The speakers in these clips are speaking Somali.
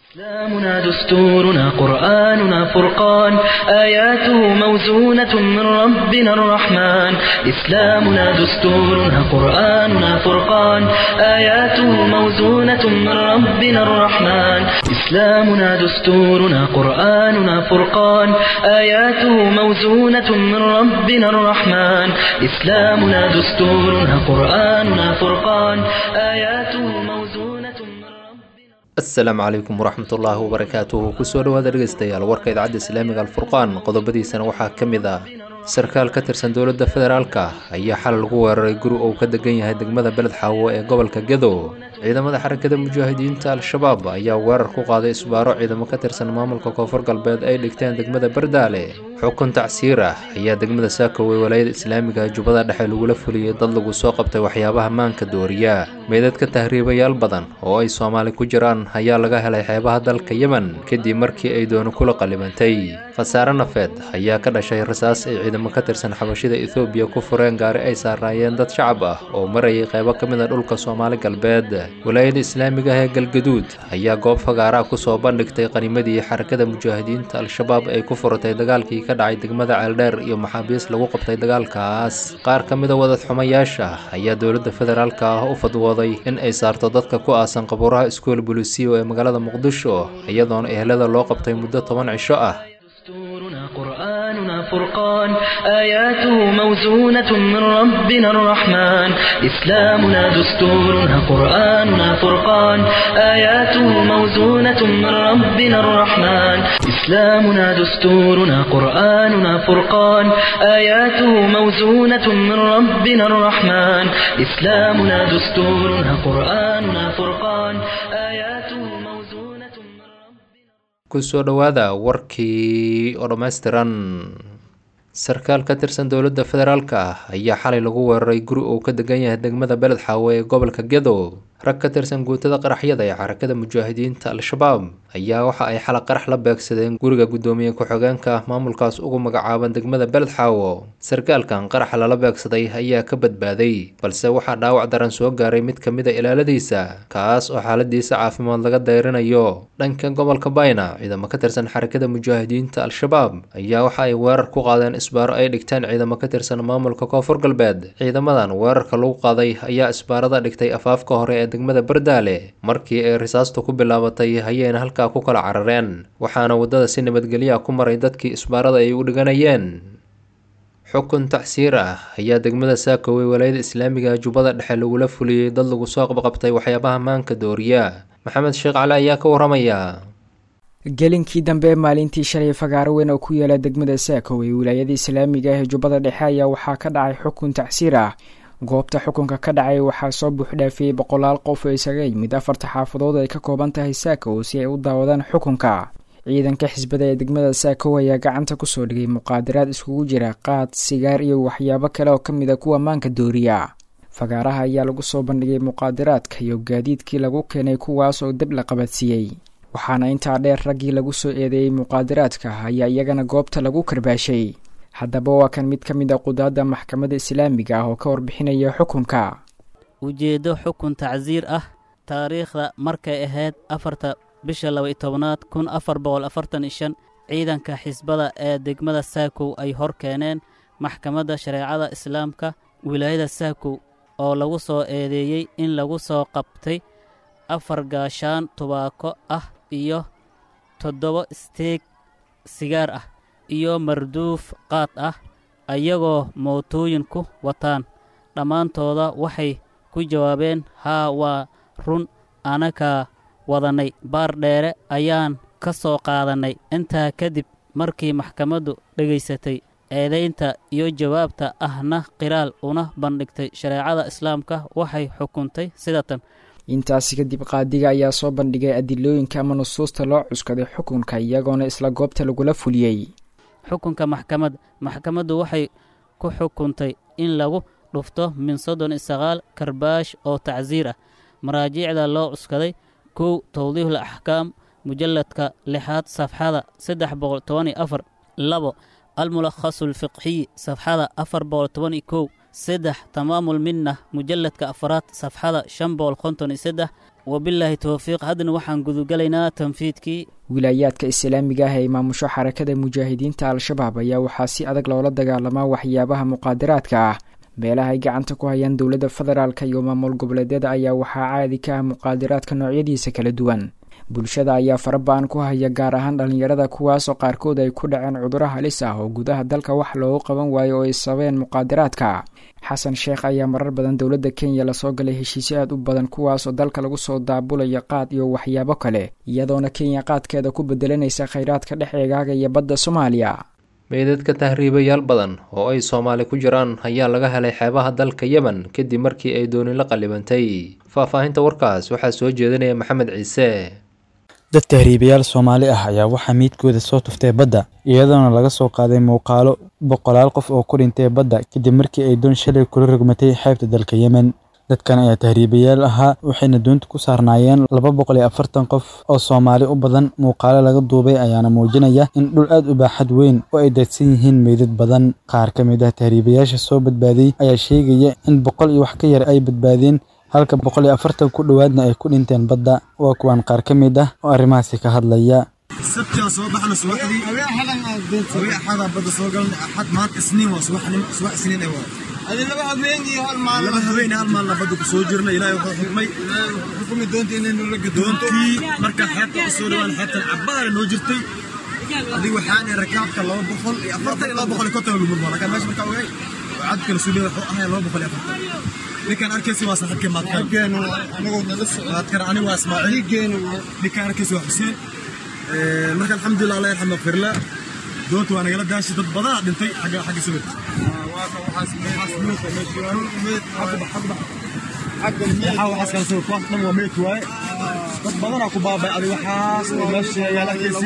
إسلامنا دستورنا قرآننا فرقان آياته موزونة من ربنا الرحمن إسلامنا دستورنا قرآننا فرقان آياته موزونة من ربنا الرحمن إسلامنا دستورنا قرآننا فرقان آياته موزونة من ربنا الرحمن إسلامنا دستورنا قرآننا فرقان آياته موزونة من ربنا asalaamu calaykum waraxmatullaahi wabarakaatuhu kusoo dhawaada dhegeystayaal warka idaacadda islaamiga alfurqaan qodobadiisana waxaa ka mid ah sarkaal ka tirsan dowladda federaalka ayaa xal lagu weeraray guri uu ka degan yahay degmada beled xaawo ee gobolka gedo ciidamada xarakada mujaahidiinta al-shabaab ayaa weerar ku qaaday isbaaro ciidamo ka tirsan maamulka koonfur galbeed ay dhigteen degmada bardaale xukun tacsiir ah ayaa degmada saakowey walaayada islaamiga jubbada dhexe lagula fuliyey dad lagu soo qabtay waxyaabaha maanka dooriya meydadka tahriibayaal badan oo ay soomaali ku jiraan ayaa laga helay xeebaha dalka yemen kadib markii ay dooni kula qalibantay khasaare nafeed ayaa ka dhashay rasaas ay ciidamo ka tirsan xabashida ethoobiya ku fureen gaari ay saaraayeen dad shacab ah oo marayay qeybo ka mid a dhulka soomaali galbeed walaayada islaamiga ah ee galgaduud ayaa goob fagaaraa kusoo bandhigtay qanimadii xarakada mujaahidiinta al-shabaab ay ku furatay dagaalkii ka dhacay degmada ceeldheer iyo maxaabiis lagu qabtay dagaalkaas qaar ka mid a wadad xumayaasha ayaa dowladda federaalka ah u fadwooday in ay saarto dadka ku aasan qabuuraha iskool bulisiyo ee magaalada muqdisho iyadoona ehelada loo qabtay muddo toban cisho ah دستورنا قرآننا فرقان آياته موزونة من ربنا الرحمن إسلامنا دستورنا قرآننا فرقان آياته موزونة من ربنا الرحمن إسلامنا دستورنا قرآننا فرقان آياته موزونة من ربنا الرحمن إسلامنا دستورنا قرآننا فرقان آياته موزونة من ربنا kusoo dhowaada warkii oo dhammaystiran sarkaal ka tirsan dowladda federaalka ah ayaa xalay lagu weeraray guri uu ka degan yahay degmada beled xaawo ee gobolka gedo rag ka tirsan guutada qaraxyada ee xarakada mujaahidiinta al-shabaab ayaa waxa ay xala qarax la beegsadeen guriga guddoomiye ku-xigeenka maamulkaas ugu magacaaban degmada beled xaawo sarkaalkan qaraxa lala beegsaday ayaa ka badbaaday balse waxaa dhaawac daran soo gaaray mid ka mid a ilaaladiisa kaas oo xaaladiisa caafimaad laga dayrinayo dhanka gobolka bayna ciidamo ka tirsan xarakada mujaahidiinta al-shabaab ayaa waxa ay weerar ku qaadeen isbaaro ay dhigteen ciidamo ka tirsan maamulka koonfur galbeed ciidamadan weerarka lagu qaaday ayaa isbaarada dhigtay afaafka hore ee degmada bardaale markii ay risaastu ku bilaabatay hayayna halkaa ku kala carareen waxaana waddada si nabadgelya ku maray dadkii isbaarada ay u dhiganayeen xukun tacsiir ah ayaa degmada saakowey walaayada islaamiga jubbada dhexe lagula fuliyey dad lagu soo qabqabtay waxyaabaha maanka dooriya maxamed sheekh cali ayaa ka waramaya gelinkii dambe maalintii shalay fagaaro weyn oo ku yaala degmada saakowey wilaayada islaamiga ah ee jubbada dhexe ayaa waxaa ka dhacay xukun tacsiir ah goobta xukunka ka dhacay waxaa soo buuxdhaafiyey boqolaal qof oo isaga yimid afarta xaafadood ay ka kooban tahay saakow si ay u daawadaan xukunka ciidanka xisbada ee degmada saakow ayaa gacanta kusoo dhigay muqaadaraad iskugu jira qaad sigaar iyo waxyaabo kale oo ka mid a kuwa maanka dooriya fagaaraha ayaa lagu soo bandhigay muqaadaraadka iyo gaadiidkii lagu keenay kuwaas oo dab la qabadsiiyey waxaana intaa dheer raggii lagu soo eedeeyey muqaadaraadka ayaa iyagana goobta lagu karbaashay haddaba waa kan mid ka mid a qudaadda maxkamadda islaamiga ah oo ka warbixinaya xukunka ujeeddo xukun tacsiir ah taariikhda markay ahayd afarta bisha laba-iyo tobanaad kun afar boqol afartan iyo shan ciidanka xisbada ee degmada saakow ay hor keeneen maxkamadda shareecada islaamka wilaayada saakow oo lagu soo eedeeyey in lagu soo qabtay afar gaashaan tubaako ah iyo toddoba isteeg sigaar ah iyo marduuf qaad ah ayagoo mootooyin ku wataan dhammaantooda waxay ku jawaabeen haa waa run anakaa wadannay baar dheere ayaan ka soo qaadannay intaa kadib markii maxkamaddu dhegaysatay eedaynta iyo jawaabta ahna qiraal una bandhigtay shareecada islaamka waxay xukuntay sidatan intaasi kadib qaadiga ayaa soo bandhigay adilooyinka ama nusuusta loo cuskaday xukunka iyagoona isla goobta lagula fuliyey xukunka maxkamad maxkamaddu waxay ku xukuntay in lagu dhufto min soddon iyo sagaal karbaash oo tacsiir ah maraajiicda loo cuskaday kow towdiihul axkaam mujalladka lixaad safxada saddex boqol toban iyo afar labo almulakhasu alfiqxiyi safxada afar boqol toban iyo kow saddex tamaamul minna mujalladka afaraad safxada shan boqol konton iyo saddex wabilaahi towfiiq haddana waxaan gudugalaynaa tanfiidkii wilaayaadka islaamiga ah ee maamusho xarakada mujaahidiinta al-shabaab ayaa waxaa si adag loola dagaalamaa waxyaabaha muqaadaraadka ah meelaha ay gacanta ku hayaan dowladda federaalk iyo maamul goboleedyada ayaa waxaa caadi ka ah muqaadaraadka noocyadiisa kala duwan bulshada ayaa farabaan ku haya gaar ahaan dhallinyarada kuwaasoo qaarkood ay ku dhaceen cuduro halis ah oo gudaha dalka wax loogu qaban waayo oo ay sabeen muqaadaraadka xasan sheekh ayaa marar badan dowladda kenya lasoo galay heshiisyo aad u badan kuwaasoo dalka lagu soo daabulayo qaad iyo waxyaabo kale iyadoona kenya qaadkeeda ku bedelanaysa khayraadka dhex eegaaga iyo badda soomaaliya meydadka tahriibayaal badan oo ay soomaali ku jiraan ayaa laga helay xeebaha dalka yemen kadib markii ay dooni la qallibantay faahfaahinta warkaas waxaa soo jeedinaya maxamed ciise dad tahriibayaal soomaali ah ayaa waxaa miidkooda soo tuftay badda iyadoona laga soo qaaday muuqaalo boqolaal qof oo ku dhintay badda kadib markii ay doon shalay kula rogmatay xeebta dalka yemen dadkan ayaa tahriibayaal ahaa waxayna doonta ku saarnaayeen laba boqol iyo afartan qof oo soomaali u badan muuqaalo laga duubay ayaana muujinaya in dhul aad u baaxad weyn oo ay daadsan yihiin meydad badan qaar ka mid ah tahriibayaasha soo badbaaday ayaa sheegaya in boqol iyo wax ka yar ay badbaadeen halka boqol iyo afartan ku dhowaadna ay ku dhinteen badda waa kuwaan qaar ka mid ah oo arrimahaasi ka hadlaya sabtiaan soo baxna subaxdii hawee axadaa badda soo galna axad maanta isniin waa subaxnim subax isniin ay waa laba habeen iyo hal maalin laba habeen hal maalin badda ku soo jirna ilaahay wuxuu xukmay xukumi doonta inaynu la gadoontii marka xeebta u soo dhawaan xeebtan cabbaara noo jirtay adiga waxaan rakaabka laba boqol iyo afartan iyo laba boqol iyo konton lumur baa lakaa meesha markaa ogay cadkala suudhay wuxuu ahay laba boqol iyo afartan ninkaan arkaysi waa saaxiibkii maadkan maadkan ani waa ismaaciil ninkaan arkaysi waa xuseen marka alxamdulilah allah yarxam makfirla doonta waa nagala daashi dad badanaa dhintay xagga xagga sawir waxaas kala sawir kuwaas dhan waa meyd waaye dad badanaa ku baabay adi waxaas oo meesha yaala arkaysi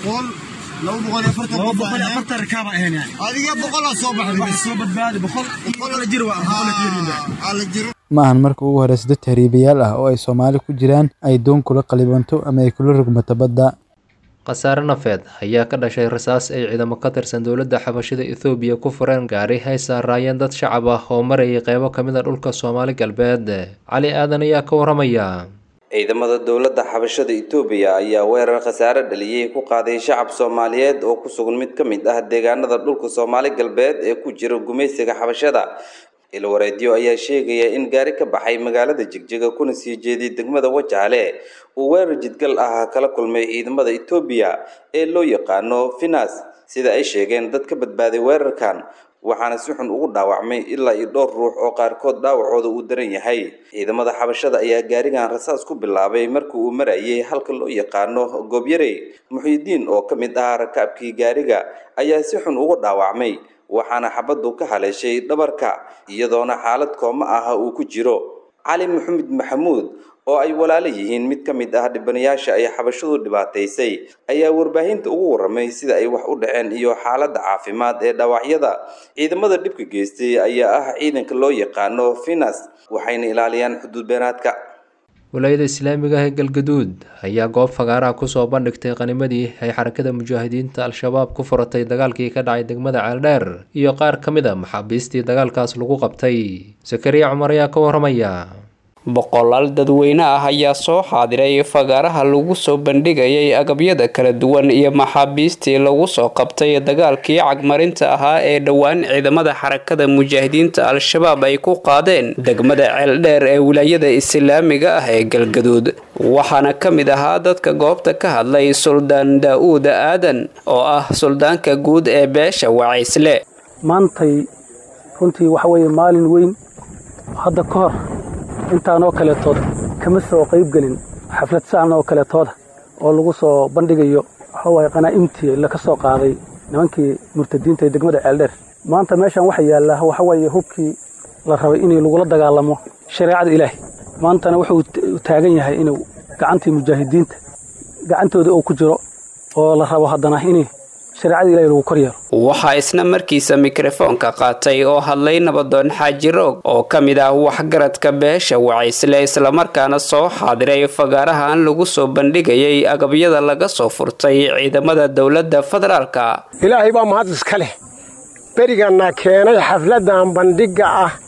laba boqol iyo afartan laba boqol iyo afartan rakaaba ahayn yani adiga boqolaa soo baxday wax soo badbaadi boqol boqol la jir waa boqol la jir ma ahan marka ugu horeysa dad tahriibayaal ah oo ay soomaali ku jiraan ay doon kula qalibanto ama ay kula rogmato badda khasaare nafeed ayaa ka dhashay rasaas ay ciidamo ka tirsan dowladda xabashida ethoobiya ku fureen gaari hay saaraayeen dad shacab ah oo marayay qeybo ka mid a dhulka soomaali galbeed cali aadan ayaa ka waramaya ciidamada dowladda xabashada itoobiya ayaa weerar khasaare dhaliyey ku qaaday shacab soomaaliyeed oo ku sugan mid ka mid ah deegaanada dhulka soomaali galbeed ee ku jira gumaysiga xabashada ilwareedyo ayaa sheegaya in gaari ka baxay magaalada jigjiga kuna sii jeeday degmada wajaale uu weerar jidgal ah kala kulmay ciidamada itoobiya ee loo yaqaano finas sida ay sheegeen dad ka badbaaday weerarkan waxaana si xun ugu dhaawacmay ilaa iyo dhowr ruux oo qaarkood dhaawacooda uu daran yahay ciidamada xabashada ayaa gaarigan rasaas ku bilaabay markii uu marayay halka loo yaqaano goobyarey muxyidiin oo ka mid ah rakaabkii gaariga ayaa si xun ugu dhaawacmay waxaana xabaddu ka haleeshay dhabarka iyadoona xaalad kooma ah uu ku jiro cali maxamed maxamuud oo ay walaalo yihiin mid ka mid ah dhibanayaasha ay xabashadu dhibaataysay ayaa warbaahinta ugu waramay sida ay wax u dhaceen iyo xaaladda caafimaad ee dhaawacyada ciidamada dhibka geystay ayaa ah ciidanka loo yaqaano finas waxayna ilaaliyaan xuduud beenaadka walaayada islaamiga ah ee galgaduud ayaa goob fagaaraha kusoo bandhigtay qanimadii ay xarakada mujaahidiinta al-shabaab ku furatay dagaalkii ka dhacay degmada ceeldheer iyo qaar ka mid a maxaabiistii dagaalkaas lagu qabtay sakariya cumar ayaa ka waramaya boqolaal dadweyne ah ayaa soo xaadiray fagaaraha lagu soo bandhigayay agabyada kala duwan iyo maxaabiistii lagu soo qabtay dagaalkii cagmarinta ahaa ee dhowaan ciidamada xarakada mujaahidiinta al-shabaab ay ku qaadeen degmada ceeldheer ee wilaayada islaamiga ah ee galgaduud waxaana ka mid ahaa dadka goobta ka hadlay suldaan daa-uud aadan oo ah suldaanka guud ee beesha wacaysle maantay runtii waxa weeye maalin weyn hadda ka hor intaanoo kaleetood kama soo qaybgelin xaflad saan oo kaleetooda oo lagu soo bandhigayo waxawaye qanaa'imtii laka soo qaaday nimankii murtadiinta ee degmada ceeldheer maanta meeshan waxa yaallaa waxaweeye hubkii la rabay inay lagula dagaalamo shareecada ilaahay maantana wuxuu taagan yahay inuu gacantii mujaahidiinta gacantooda uu ku jiro oo la rabo haddana in shareecada ilahay lagu kor yeelo waxaa isna markiisa mikrofoonka qaatay oo hadlay nabadoon xaaji roog oo ka mid ah waxgaradka beesha wacaysle islamarkaana soo xaadiray fagaarahan lagu soo bandhigayay agabyada laga soo furtay ciidamada dowladda federaalka ilaahay baa mahad iska leh beriganna keenay xafladan bandhigga ah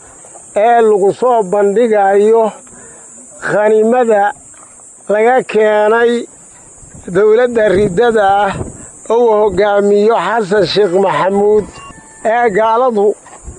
ee lagu soo bandhigayo khaniimada laga keenay dowladda riddada ah uu hoggaamiyo xasan sheekh maxamuud ee gaaladu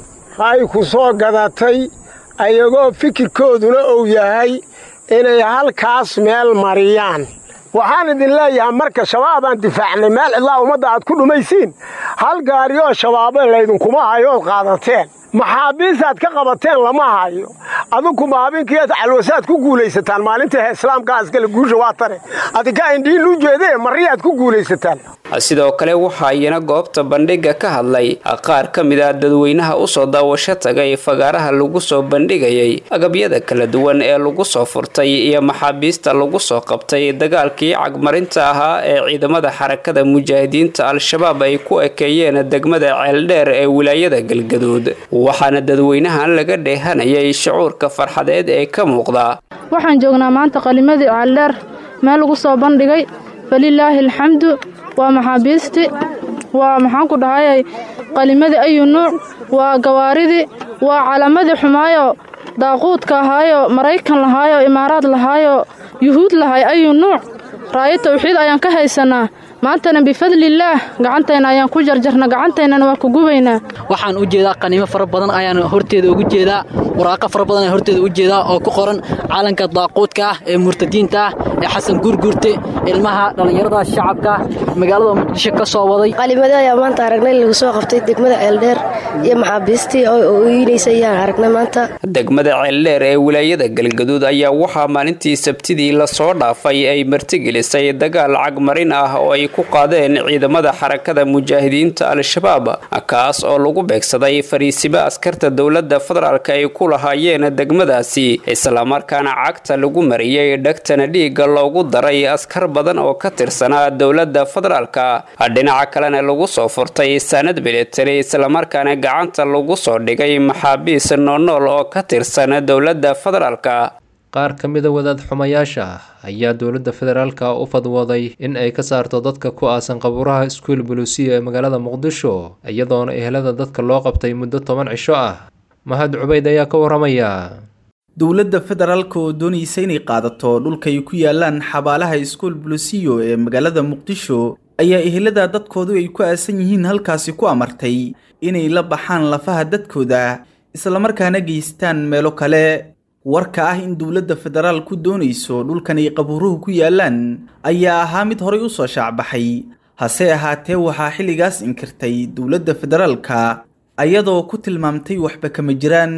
ay ku soo gadatay ayagoo fikirkooduna uu yahay inay halkaas meel mariyaan waxaan idin leeyahay marka shabaabaan difaacnay meel cidlaa ummadda aad ku dhumaysiin hal gaari oo shabaabo laydinkuma hayo ood qaadateen maxaabiistaad ka qabateen lama hayo adinku maabiinkiiad calwasaad ku guulaysataan maalinta islaamka askale guusha waa tare adinka indhiin u jeedee mariyaad ku guulaysataan sidoo kale waxaa iyana goobta bandhiga ka hadlay qaar ka mid ah dadweynaha usoo daawasho tagay fagaaraha lagu soo bandhigayay agabyada kala duwan ee lagu soo furtay iyo maxaabiista lagu soo qabtay dagaalkii cagmarinta ahaa ee ciidamada xarakada mujaahidiinta al-shabaab ay ku ekeeyeen degmada ceeldheer ee wilaayada galgaduud waxaana dadweynahan laga dheehanayay shucuurka farxadeed ee ka muuqda waxaan joognaa maanta qalimadii ceeldheer meel lagu soo bandhigay falilaahi alxamdu waa maxaabiisti waa maxaan ku dhahayay qalimadii ayu nuuc waa gawaaridii waa calaamadii xumaayo daaquudka ahaayo maraykan lahaayo imaaraad lahaayo yuhuud lahay ayu nuuc raayo tawxiid ayaan ka haysannaa maantana bifadlillaah gacantayna ayaan ku jarjarna gacantaynana waa ku gubaynaa waxaan u jeedaa qaniimo fara badan ayaan horteeda ugu jeedaa waraaqo fara badan ayaan horteeda u jeedaa oo ku qoran caalanka daaquudka ah ee murtadiinta ah ee xasan guurguurte ilmaha dhallinyarada shacabka magaalada muqdisho ka soo waday qalimada ayaa maanta aragnay lagu soo qabtay degmada ceeldheer iyo maxaabiistii oo ooyinaysa ayaan aragnay maanta degmada ceeldheer ee wilaayada galgaduud ayaa waxaa maalintii sabtidii lasoo dhaafay ay martigelisay dagaal cagmarin ah oo ay ku qaadeen ciidamada xarakada mujaahidiinta al-shabaab kaas oo lagu beegsaday fariisimo askarta dowladda federaalk ay ku lahaayeen degmadaasi islamarkaana cagta lagu mariyey dhegtana dhiigga loogu daray askar badan oo ka tirsanaa dowladda federaalka dhinaca kalena lagu soo furtay saanad militari islamarkaana gacanta lagu soo dhigay maxaabiis noonool oo ka tirsan dowladda federaalka qaar ka mida wadaad xumayaasha ayaa dowladda federaalka u fadwooday in ay ka saarto dadka ku aasan qabuuraha iskuul buluusiya ee magaalada muqdisho iyadoona ehelada dadka loo qabtay muddo toban cisho ah mahad cubayd ayaa ka waramaya dowladda federaalka oo doonaysa inay qaadato dhulkay ku yaalaan xabaalaha iskuul buluusiyo ee magaalada muqdisho ayaa ehelada dadkoodu ay ku aasan yihiin halkaasi ku amartay inay la baxaan lafaha dadkooda islamarkaana geystaan meelo kale warka ah in dowladda federaal ku doonayso dhulkan ay qabuuruhu ku yaalaan ayaa ahaa mid horay u soo shaacbaxay hase ahaatee waxaa xilligaas inkirtay dowladda federaalka ayadoo ku tilmaamtay waxba kama jiraan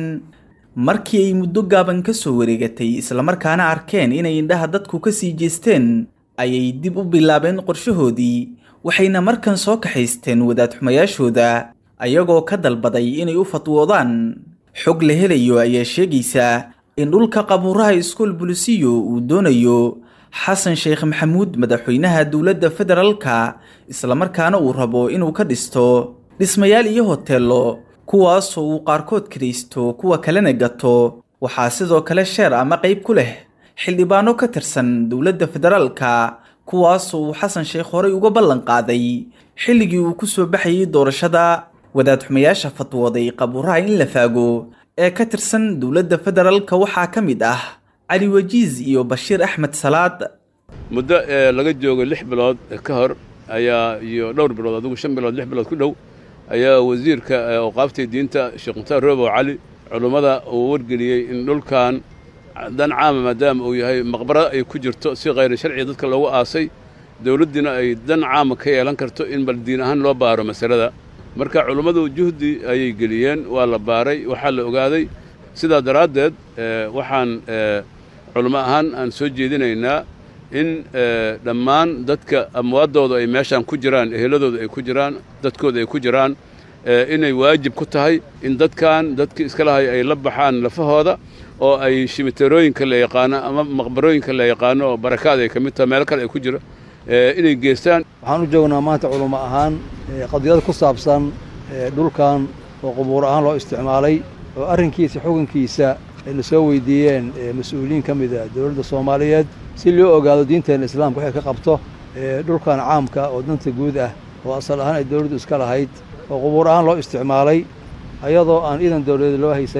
markii ay muddo gaaban ka soo wareegatay islamarkaana arkeen inay indhaha dadku ka sii jeesteen ayay dib u bilaabeen qorshahoodii waxayna markan soo kaxaysteen wadaad xumayaashooda ayagoo ka dalbaday inay u fatwoodaan xog la helayo ayaa sheegaysa in dhulka qabuuraha iskuol bulisiyo uu doonayo xasan sheekh maxamuud madaxweynaha dowladda federaalka islamarkaana uu rabo inuu ka dhisto dhismayaal iyo hoteello kuwaasoo uu qaarkood kiraysto kuwa kalena gato waxaa sidoo kale sheer ama qayb ku leh xildhibaano ka tirsan dowladda federaalka kuwaasoo uu xasan sheekh horey uga ballan qaaday xilligii uu ku soo baxayay doorashada wadaad xumayaasha fatwooday qabuuraha in la faago ee ka tirsan dowladda federaalka waxaa ka mid ah cali wajiis iyo bashiir axmed salaad muddo ee laga joogo lix bilood ka hor ayaa iyo dhowr bilood adigu shan bilood lix bilood ku dhow ayaa wasiirka awqaaftii diinta sheekh mukhtaar roobow cali culummada uu wargeliyey in dhulkan dan caama maadaama uu yahay maqbaro ay ku jirto si khayr sharciga dadka loogu aasay dowladdiina ay dan caama ka yeelan karto in bal diin ahaan loo baaro masalada marka culummadu juhdi ayay geliyeen waa la baaray waxaa la ogaaday sidaa daraaddeed waxaan culummo ahaan aan soo jeedinaynaa in dhammaan dadka amwaaddooda ay meeshaan ku jiraan eheladooda ay ku jiraan dadkooda ay ku jiraan inay waajib ku tahay in dadkan dadkii iska lahay ay la baxaan lafahooda oo ay shimiteerooyinka la yaqaano ama maqbarooyinka la yaqaano oo barakaad ay ka mid tahay meelo kale ay ku jira inay geestaan waxaan u joognaa maanta culummo ahaan qadiyad ku saabsan dhulkan oo qubuur ahaan loo isticmaalay oo arrinkiisa xukunkiisa ay na soo weydiiyeen mas-uuliyiin ka mida dowladda soomaaliyeed si loo ogaado diinteena islaamka waxay ka qabto dhulkan caamka oo danta guud ah oo asal ahaan ay dowladdu iska lahayd oo qubuur ahaan loo isticmaalay ayadoo aan iidan dowladeed loo haysanin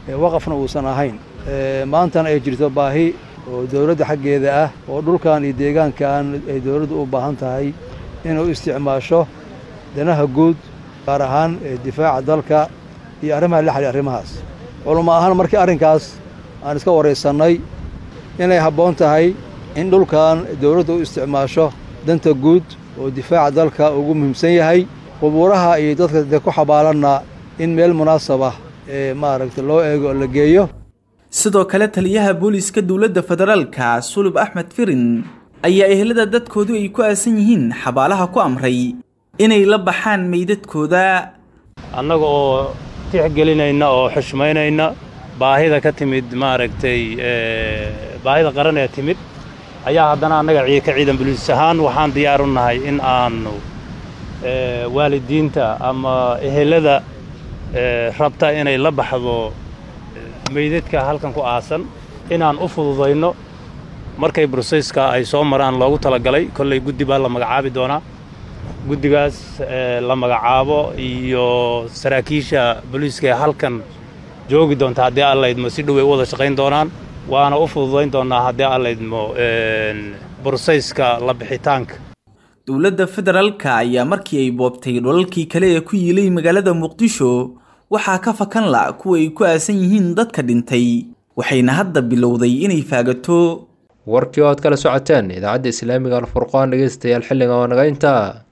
waqafna uusan ahayn maantana ay jirto baahi oo dowladda xaggeeda ah oo dhulkan iyo deegaankan ay dowladdu u baahan tahay inay u isticmaasho danaha guud gaar ahaan difaaca dalka iyo arrimaha la xidhiir arrimahaas culamo ahaan markii arrinkaas aan iska waraysannay inay habboon tahay in dhulkan dowladdu u isticmaasho danta guud oo difaaca dalka ugu muhiimsan yahay qubuuraha iyo dadka dee ku xabaalanna in meel munaasab ah ee maaragta loo eego oo la geeyo sidoo kale taliyaha booliiska dowladda federaalka sulub axmed firin ayaa ehelada dadkoodu ay ku aasan yihiin xabaalaha ku amray inay la baxaan meydadkooda annaga oo tixgelinayna oo xushmaynayna baahida ka timid maaragtay baahida qaran ee timid ayaa haddana annaga ka ciidan buliis ahaan waxaan diyaar u nahay in aannu waalidiinta ama ehelada rabta inay la baxdo meydadka halkan ku aasan inaan u fududayno markay broseyska ay soo maraan loogu talagalay kollay guddi baa la magacaabi doonaa guddigaas la magacaabo iyo saraakiisha booliiska ee halkan joogi doonta haddii allaydmo si dhow ay u wada shaqayn doonaan waana u fududayn doonnaa haddii allaydmo broseyska la bixitaanka dowladda federaalka ayaa markii ay boobtay dholalkii kale ee ku yiilay magaalada muqdisho waxaa ka fakan la kuwa ay ku aasan yihiin dadka dhintay waxayna hadda bilowday inay faagato warkii oo aad kala socoteen idaacadda islaamiga alfurqaan dhegeystayaal xilliga oo naga intaa